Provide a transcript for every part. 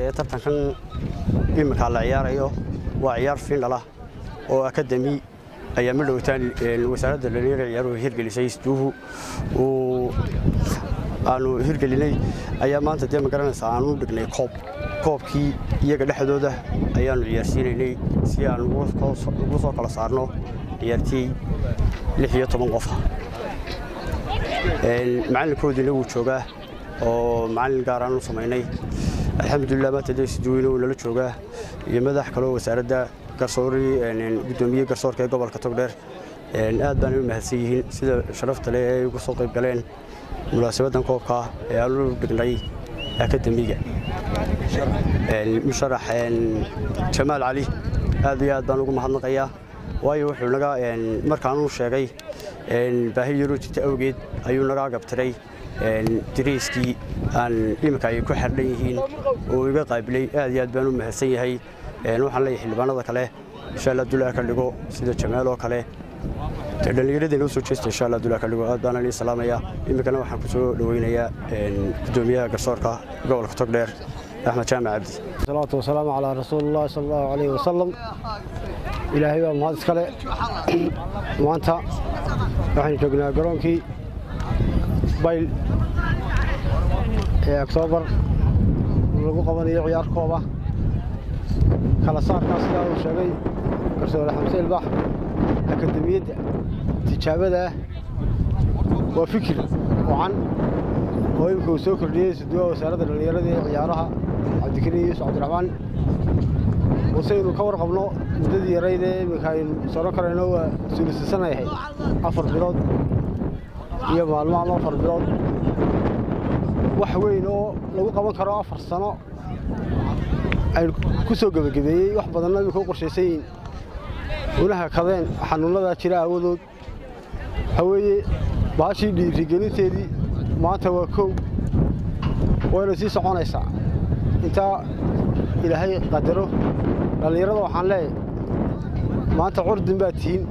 ee tartankan iminka la ciyaarayo waa ciyaar fiindhala oo akademi ayaa ma dhowtaan wasaaradda dhalinyarada ciyaaruhu hirgelisay isduuhu uu aanu hirgelinay ayaa maanta dee magaranaysa aanu dhignay koob koobkii iyaga dhexdooda ayaannu ciyaarsiinaynay si aan ugu soo kala saarno ciyaartiyey lix iyo toban qofa macalinkoodiina wuu joogaa oo macallin gaar aan u samaynay alxamdulilah maanta dee isduweyne wuu nala joogaa iyo madax kaloo wasaaradda garsoori gudoomiye garsoorka ee gobolka togdheer aad baanay u mahadsan yihiin sida sharafta leh ee ay ugu soo qayb galeen munaasabadan koobka ee aanu dhignay akademiga musharax jamaal cali aad iyo aad baan ugu mahadnaqayaa waayo wuxuu naga markaanuu sheegay baahi yaroo jirta awgeed ayuu naga gabtiray dariiskii aan iminka ay ku xardhan yihiin oo iga qaabilay aad iyo aad baan u mahadsan yahay waxaan leeyahay xildhibaanada kale insha allah dulaa ka dhigo sida jamaal oo kale dhallinyaradeenoo soo jeesta insha allah dulaa ka dhigo aad baan anii salaamaya iminkana waxaan ku soo dhoweynayaa gudoomiyaha garsoorka gobolka togdheer axmed jaamac cabdi salaatu wasalaamu calaa rasuulillahi sala allahu calayhi wasalam ilaahay baa mahad iskale maanta waxaynu joognaa garoonkii bayl ee oktoobar lagu qabanayo ciyaar kooba kala saarkaas sidaa uu sheegay garsoore xamse ilbax akademiyadda tijaabada ah waa fikir wacan oo imika uu soo kordhiyey suduwaha wasaaradda dhallinyarada ee ciyaaraha cabdikariin yuusuf cabdiraxmaan wasaynu ka warqabno muddadii yarayd ee iminka aynu soron karayno waa suulisasanayahay afar bilood iyo maalmo ama afar bilood wax weyn oo lagu qaban karo afar sano aynu ku soo gebagabeeyey wax badanna imika u qorshaysan yihiin una hakadeen xanuunnadaa jira aawadood waxaa weeye baashii dhiirigelinteedii maanta waa kow wayna sii soconaysaa intaa ilaahay qadaro dhallinyarada waxaan leeyahay maanta curdin baad tihiin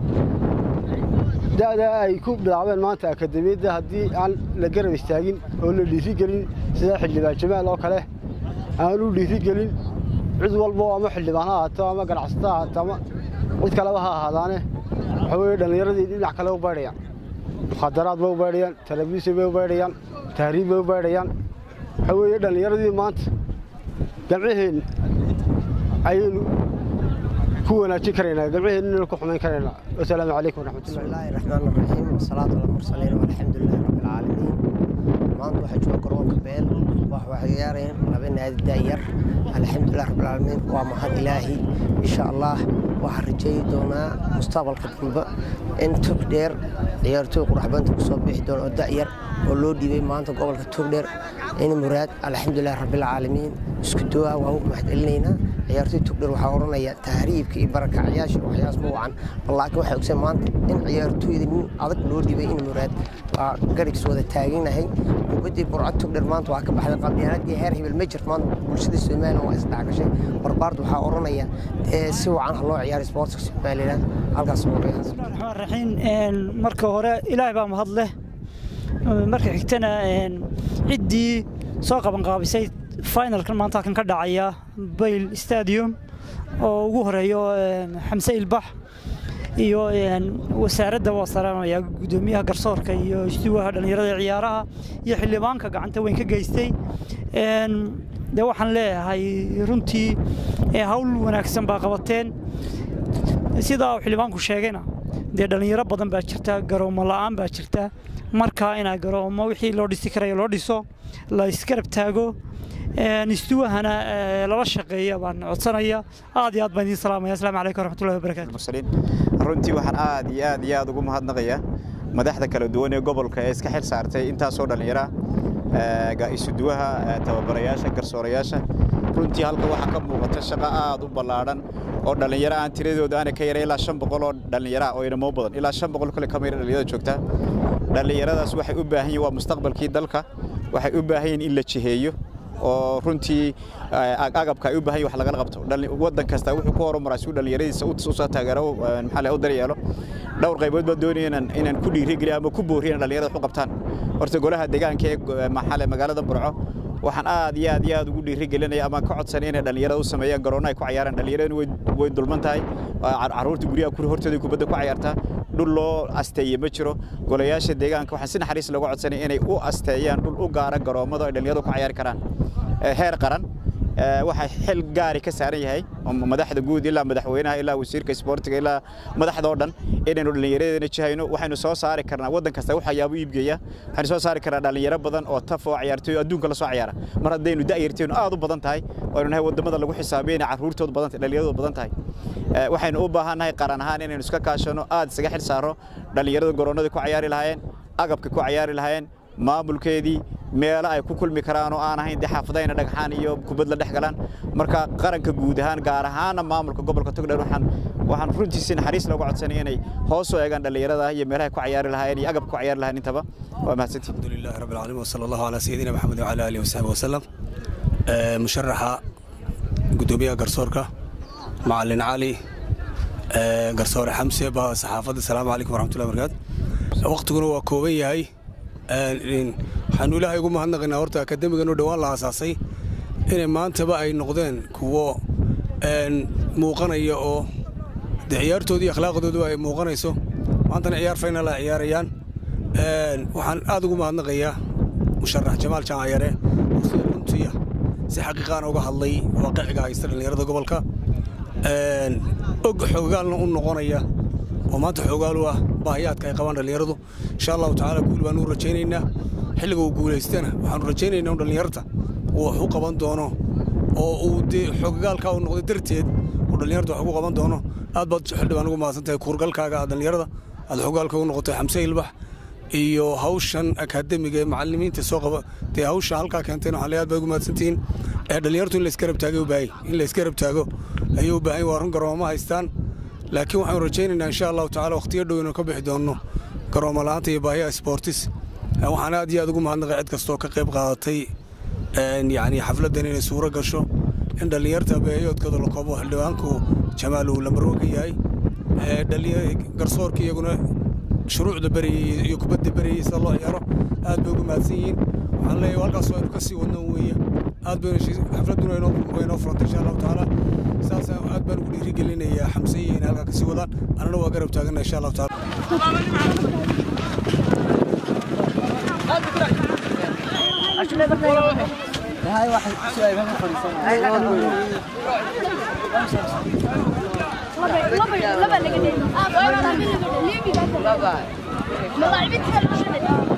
da'daa ay ku bilaabeen maanta akademiyadda haddii aan la garab istaagin oo la dhiirigelin sida xildhibaan jamaal oo kale aan u dhiirigelin cid walbo ama xildhibaan ha ahaato ama ganacsato ha ahaato ama cid kaleba ha ahaadaane waxaa weeye dhallinyaradii dhinac kale u baydhayaan mukhadaraad bay u baydhayaan telebisin bay u baydhayaan tahriib bay u baydhayaan waxaa weeye dhallinyaradii maanta gamcaheenna ayaynu ku wanaajin karaynaa gamcaheenna ku xumayn karaynaa wasalaamu calaykum waraxmatullahi bismillaahi raxmaani raxiim wasalaatu ala mursaliin walxamdulilaahi rabbi alcaalamiin maanta waxaa jooga garoonka beel wax waxay ciyaarayeen laba naadi daayar alxamdulilah rabbi alcaalamiin waa mahad ilaahi insha allah waxaan rajeeyi doonaa mustaqbalka dambe in togdheer ciyaartooy quraxbanta kusoo bixi doona oo da'yar oo loo dhiibay maanta gobolka togdheer in muraad alxamdulilah rabbi alcaalamiin isku duwaa waa u mahad celinaynaa ciyaartooy togdheer waxaa odhanaya tahriibka iyo barakacyaasha waxyaas ma wacan laakiin waxay ogsan maanta in ciyaartooyda nin adag loo dhibay in muraad waa garigis wada taaganahay kubaddii burcad togdheer maanta waa ka baxday qabyaaladii heer hebel ma jirto maanta bulshada somalilan waa isdhexgashay barbaarda waxaa odhanaya si wacan ha loo ciyaaro sportska somalilan halkaas raxmaan raxiim marka hore ilaahay baa mahad leh marka xigtana ciddii soo qabanqaabisay finalkan maanta halkan ka dhacaya bayl stadium oo ugu horeeyo xamse ilbax iyo wasaaradda waa salaamaya gudoomiyaha garsoorka iyo istuwaha dhallinyarada ciyaaraha iyo xildhibaanka gacanta weyn ka geystay dee waxaan leeyahay runtii hawl wanaagsan baa qabateen sidaa uu xildhibaanku sheegayna dee dhallinyaro badan baa jirta garoomo la'aan baa jirta marka inaa garoomo wixii loo dhisi karayo loo dhiso la isgarab taago istuwahana lala shaqeeya baan codsanaya aad iyo aad baan idiin salaamaya asalaamu calaykum waraxmatullahi wabarakaatu runtii waxaan aad iyo aad iyo aad ugu mahadnaqayaa madaxda kala duwan ee gobolka ee iska xil saartay intaasoo dhallinyara isuduwaha tababarayaasha garsoorayaasha runtii halka waxaa ka muuqata shaqo aad u ballaadhan oo dhallinyaro aan tiradooda aana ka yaray ilaa shan boqol oo dhallinyara oo inamo badan ilaa shan boqol kale ka mira dhallinyarada joogta dhallinyaradaas waxay u baahan yihin waa mustaqbalkii dalka waxay u baahan yihin in la jiheeyo oo runtii agabka ay u baahan yihin wax lagala qabto waddan kasta wuxuu ku horumaraa si uu dhallinyaradiisa u soo taageero maxaa u daryeelo dhowr qaybood baa doonaya inaan ku dhiirigeliyo ama ku booriyo in dhallinyarada wax u qabtaan horta golaha deegaanka ee maxaa magaalada burco waxaan aad iyo aad iyo aad ugu dhiirigelinaya ama ka codsanay inay dhallinyarada u sameeyaan garoonna ay ku cayaaraan dhallinyaradu way way dulman tahay carruurta guryaha kuri hortooda kubadda ku cayaartaa dhul loo asteeye ma jiro golayaasha deegaanka waxaan si naxariis looga codsanay inay u asteeyaan dhul u gaara garoommada ay dhallinyaradu ku cayaari karaan heer qaran waxaa xil gaari ka saaran yahay madaxda guud ilaa madaxweynaha ilaa wasiirka isboortiga ilaa madaxda oo dhan inaynu dhallinyaradana jihayno waxaynu soo saari karnaa waddan kasta waxyaabo iibgeeya waxaynu soo saari karnaa dhallinyaro badan oo taf oo ciyaartooy adduunka la soo ciyaara mar haddaynu da'yarteenu aad u badan tahay waynu nahay waddamada lagu xisaabiyo inay carruurtoodu badan tahay dhallinyaradoodu badan tahay waxaynu u baahannahay qaran ahaan inaynu iska kaashano aad isaga xil saaro dhallinyarada garoonnada ku cayaari lahaayeen agabka ku cayaari lahaayeen maamulkeedii meelo ay ku kulmi karaan oo aan ahayn dee xaafadayna dhagxaan iyo kubad la dhex galaan marka qaranka guud ahaan gaar ahaana maamulka gobolka togdheer waxaan waxaan runtiisi naxariis looga codsanay inay hoos u eegaan dhallinyarada iyo meelaha ku cayaari lahaayeen iyo agabka ku cayaari lahayn intaba waa mahadsantihin الحمد لله رب العالمين وصلى الله على سيدنا محمد وعلى اله وصحبه وسلم آه، مشرحة قدومية قرصوركا معلن علي آه، قرصور حمسة بها صحافة السلام عليكم ورحمة الله وبركاته وقتكنا وكوبي هاي waxaanu ilaahay ugu mahadnaqaynaa horta akademigan oo dhowaan la aasaasay inay maantaba ay noqdeen kuwo muuqanaya oo de ciyaartoodii akhlaaqdoodu ay muuqanayso maantana ciyaar faynal ay ciyaarayaan waxaan aad ugu mahadnaqayaa musharax jamaal jaamacayare oo sida runtiya si xaqiiqaana uga hadlay waaqiciga haysta dhallinyarada gobolka og xoogaalna u noqonaya oo maanta xoogaal u ah baahiyaadka ay qabaan dhallinyaradu insha allahu tacaala guul baanu u rajaynaynaa xilliga uu guulaystana waxaanu rajaynaynaa in dhallinyarta uu wax u qaban doono oo uu dee xoogagaalkaa uu noqday darteed uu dhallinyarta wax ugu qaban doono aad baad xildhibaan ugu mahadsan tahay kuurgalkaaga aad dhallinyarada aad xoogaalka ugu noqotay xamse ilbax iyo hawshan akaademiga ee macallimiinta soo qaba dee hawsha halkaa keentayna waxaan leeyahay aad baad ugu mahadsantihiin ee dhallinyartu in la iska rabtaagay u baahay in la iska rabtaago ayay u baahan waa run garooma haystaan laakiin waxaanu rajaynaynaa insha allahu tacala wakhtiyo dhow inuu ka bixi doonno garooma la'aanta iyo baahiyaha sportis waxaan aad iyo aad ugu mahadnaqay cid kastoo ka qayb qaadatay yacni xafladdan inay suuro gasho in dhallinyarta beeyoodkooda la koobo xildhibaanku jamaal uu lambarwo ka yahay garsoorka iyaguna shuruucda berayey iyo kubadda berayey sida loo ciyaaro aad bay ugu mahadsan yihiin waxaan leeyahay halkaas aynu ka sii wadno weeye aad baynu xafladduna way noo furantay insha allahu tacaala saas aad baan ugu dhiirigelinayaa xamse iyo inay halkaa ka sii wadaan annana waa garab taagana insha allahu tacaala laba laga dhigay laba laga dhigay